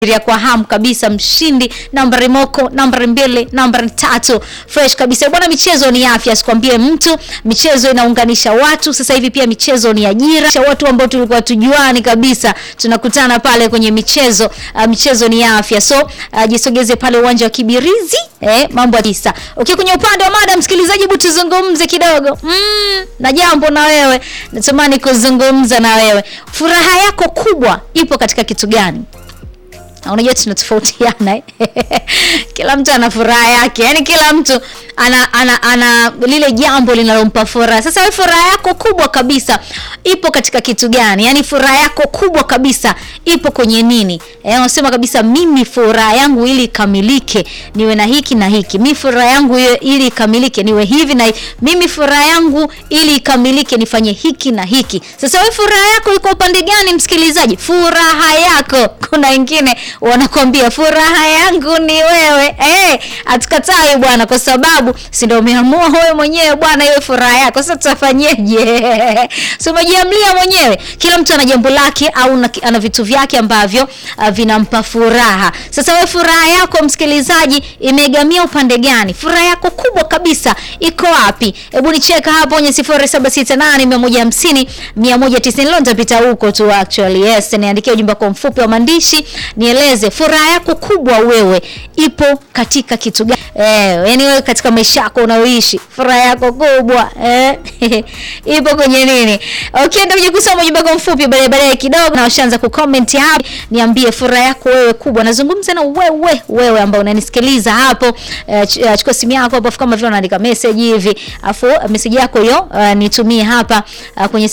ya kwa hamu kabisa mshindi nambari moko nambari mbili nambari tatu fresh kabisa bwana michezo ni afya sikwambie mtu michezo inaunganisha watu sasa hivi pia michezo ni ajira Cha watu ambao tulikuwa tujuani kabisa tunakutana pale kwenye michezo uh, michezo ni afya so uh, jisogeze pale uwanja wa kibirizi eh, mambo ya tisa okay, kwenye upande wa mada msikilizaji hebu tuzungumze kidogo mm, na jambo na wewe natamani kuzungumza na wewe furaha yako kubwa ipo katika kitu gani na unajua tunatofautiana eh? kila mtu ana furaha yake yani kila mtu ana, ana, ana lile jambo linalompa furaha sasa we furaha yako kubwa kabisa ipo katika kitu gani yani furaha yako kubwa kabisa ipo kwenye nini eh, unasema kabisa mimi furaha yangu ili ikamilike niwe na hiki na hiki mi furaha yangu iwe- ili ikamilike niwe hivi na hivi. mimi furaha yangu ili ikamilike nifanye hiki na hiki sasa we furaha yako iko upande gani msikilizaji furaha yako kuna wengine wanakwambia furaha yangu ni wewe eh, hatukatai bwana kwa sababu si ndio umeamua wewe mwenyewe bwana iwe furaha yako sasa tutafanyeje si umejiamlia mwenyewe kila mtu ana jambo lake au na- ana vitu vyake ambavyo uh, vinampa furaha sasa wewe furaha yako msikilizaji imeegamia upande gani furaha yako kubwa kabisa iko wapi hebu nicheka hapo kwenye 0768 150 leo nitapita huko tu actually yes niandikie ujumbe kwa mfupi wa maandishi nieleze furaha yako kubwa wewe ipo katika kitu gani eh, yani wewe katika maisha yako unaoishi furaha yako kubwa eh, ipo kwenye nini okay ndio kuja kusoma ujumbe kwa mfupi baadaye baadaye kidogo na washaanza kucomment hapo niambie furaha yako wewe kubwa nazungumza na wewe wewe ambao unanisikiliza hapo eh, ch- eh, chukua simu yako hapo afu kama vile unaandika message hivi afu eh, message yako hiyo uh, nitumie hapa uh, kwenye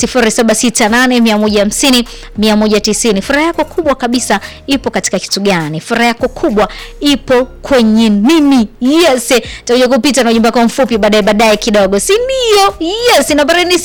0768 150 furaha yako kubwa kabisa ipo katika kitu gani furaha yako kubwa ipo kwenye nini yes takuja kupita na ujumbe wako mfupi baadaye baadaye kidogo si ndio yes nambari ni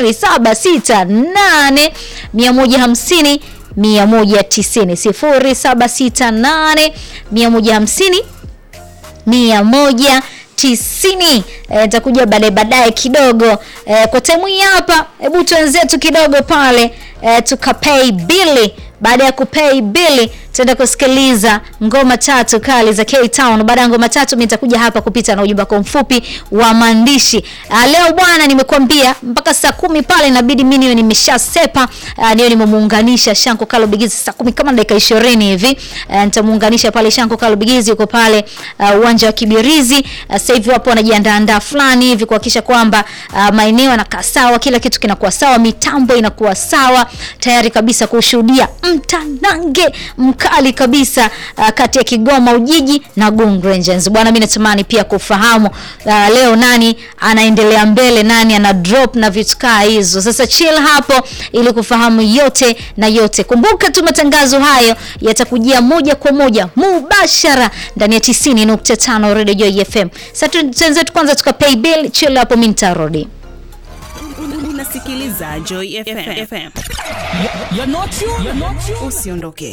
0768 150 190 0768 150 mia moja tisini Eh, nitakuja baadaye baadaye kidogo e, kwa temu hii hapa hebu tuenzetu kidogo pale e, tukapei bili baada ya kupei bili tutaenda kusikiliza ngoma tatu kali za K-Town. Baada ya ngoma tatu, mimi nitakuja hapa kupita na ujumbe wako mfupi wa maandishi. Uh, leo bwana, nimekuambia mpaka saa kumi pale inabidi mimi niwe nimeshasepa, uh, niwe nimemuunganisha Shanko Kalo Bigizi saa kumi kama dakika ishirini hivi uh, nitamuunganisha pale Shanko Kalo Bigizi yuko pale uh, uwanja wa Kibirizi. Uh, sasa hivi wapo wanajiandaandaa fulani hivi kuhakikisha kwamba uh, maeneo yanakaa sawa, kila kitu kinakuwa sawa, mitambo inakuwa sawa, tayari kabisa kushuhudia mtanange mkali kabisa uh, kati ya Kigoma Ujiji na Gung Rangers. Bwana, mimi natamani pia kufahamu uh, leo nani anaendelea mbele, nani ana drop na vitu kaa hizo. Sasa chill hapo ili kufahamu yote na yote. Kumbuka tu matangazo hayo yatakujia moja kwa moja mubashara ndani ya 90.5 Radio Joy FM. Sasa tu- tuanze tu kwanza tukapay bill, chill hapo, mimi nitarudi. unasikiliza Joy FM. FM. You're not you. You're not you. Usiondoke.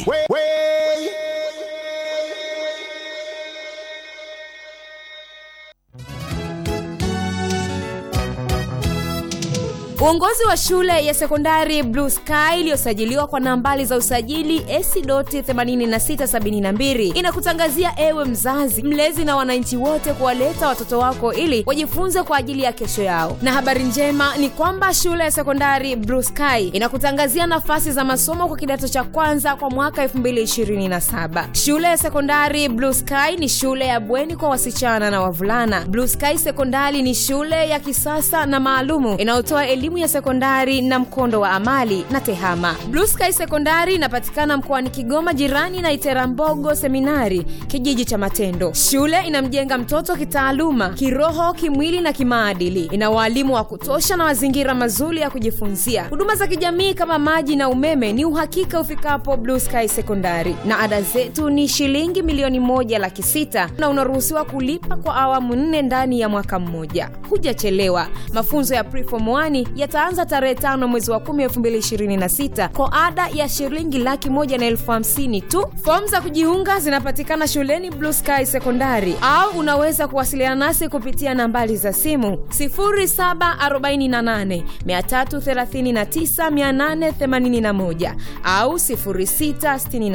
Uongozi wa shule ya sekondari Blue Sky iliyosajiliwa kwa nambari za usajili AC.8672 inakutangazia ewe mzazi, mlezi na wananchi wote kuwaleta watoto wako ili wajifunze kwa ajili ya kesho yao. Na habari njema ni kwamba shule ya sekondari Blue Sky inakutangazia nafasi za masomo kwa kidato cha kwanza kwa mwaka 2027. Shule ya sekondari Blue Sky ni shule ya bweni kwa wasichana na wavulana. Blue Sky Sekondari ni shule ya kisasa na maalumu inayotoa elimu ya sekondari na mkondo wa amali na tehama. Blue Sky Sekondari inapatikana mkoani Kigoma, jirani na Iterambogo Seminari, kijiji cha Matendo. Shule inamjenga mtoto kitaaluma, kiroho, kimwili na kimaadili. Ina waalimu wa kutosha na mazingira mazuri ya kujifunzia. Huduma za kijamii kama maji na umeme ni uhakika ufikapo Blue Sky Sekondari, na ada zetu ni shilingi milioni moja laki sita na unaruhusiwa kulipa kwa awamu nne ndani ya mwaka mmoja. Hujachelewa. Mafunzo ya Preform 1 yataanza tarehe tano mwezi wa kumi elfu mbili ishirini na sita kwa ada ya shilingi laki moja na elfu hamsini tu. Fomu za kujiunga zinapatikana shuleni Blue Sky Sekondari, au unaweza kuwasiliana nasi kupitia nambari za simu 0748 339 881 au 06